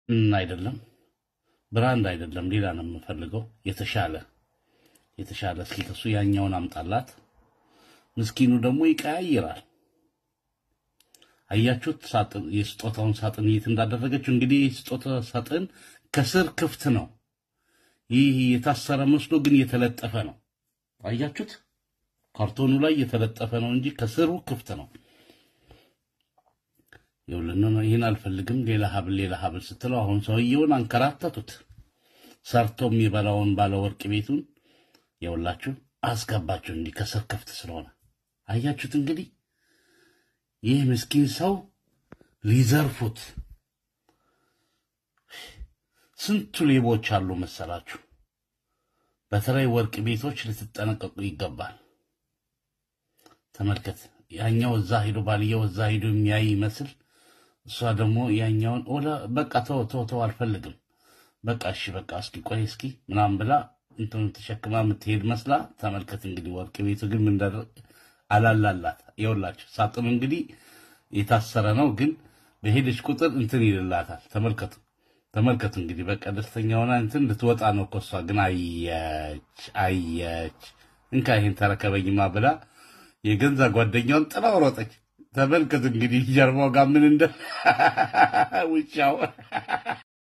እም፣ አይደለም ብራንድ አይደለም፣ ሌላ ነው የምፈልገው። የተሻለ የተሻለ እስኪ ከሱ ያኛውን አምጣላት። ምስኪኑ ደግሞ ይቀያይራል። አያችሁት? ሳጥን የስጦታውን ሳጥን የት እንዳደረገችው። እንግዲህ የስጦታ ሳጥን ከስር ክፍት ነው። ይህ የታሰረ መስሎ ግን የተለጠፈ ነው። አያችሁት? ካርቶኑ ላይ የተለጠፈ ነው እንጂ ከስሩ ክፍት ነው። ይኸውልና ነው ይህን አልፈልግም፣ ሌላ ሀብል ሌላ ሀብል ስትለው አሁን ሰውየውን አንከራተቱት። ሰርቶ የሚበላውን ባለ ወርቅ ቤቱን የውላችሁ አስገባችሁ እንዲህ ከስር ክፍት ስለሆነ አያችሁት። እንግዲህ ይህ ምስኪን ሰው ሊዘርፉት ስንቱ ሌቦች አሉ መሰላችሁ። በተለይ ወርቅ ቤቶች ልትጠነቀቁ ይገባል። ተመልከት፣ ያኛው እዛ ሄዶ ባልየው እዛ ሄዶ የሚያይ ይመስል እሷ ደግሞ ያኛውን ወደ በቃ ተው ተው ተው አልፈልግም፣ በቃ እሺ በቃ እስኪ ቆይ እስኪ ምናምን ብላ እንትኑ ተሸክማ የምትሄድ መስላ ተመልከት። እንግዲህ ወርቅ ቤቱ ግን ምን እንዳደረገ አላላላት። ይኸውላችሁ ሳጥኑ እንግዲህ የታሰረ ነው፣ ግን በሄደች ቁጥር እንትን ይልላታል። ተመልከቱ ተመልከቱ። እንግዲህ በቃ ደስተኛ ሆና እንትን ልትወጣ ነው እኮ እሷ ግን አየች አየች፣ እንካ ይሄን ተረከበኝማ ብላ የገንዛ ጓደኛውን ጥላው ሮጠች። ተመልከቱ እንግዲህ ጀርባው ጋር ምን እንደ ውሻው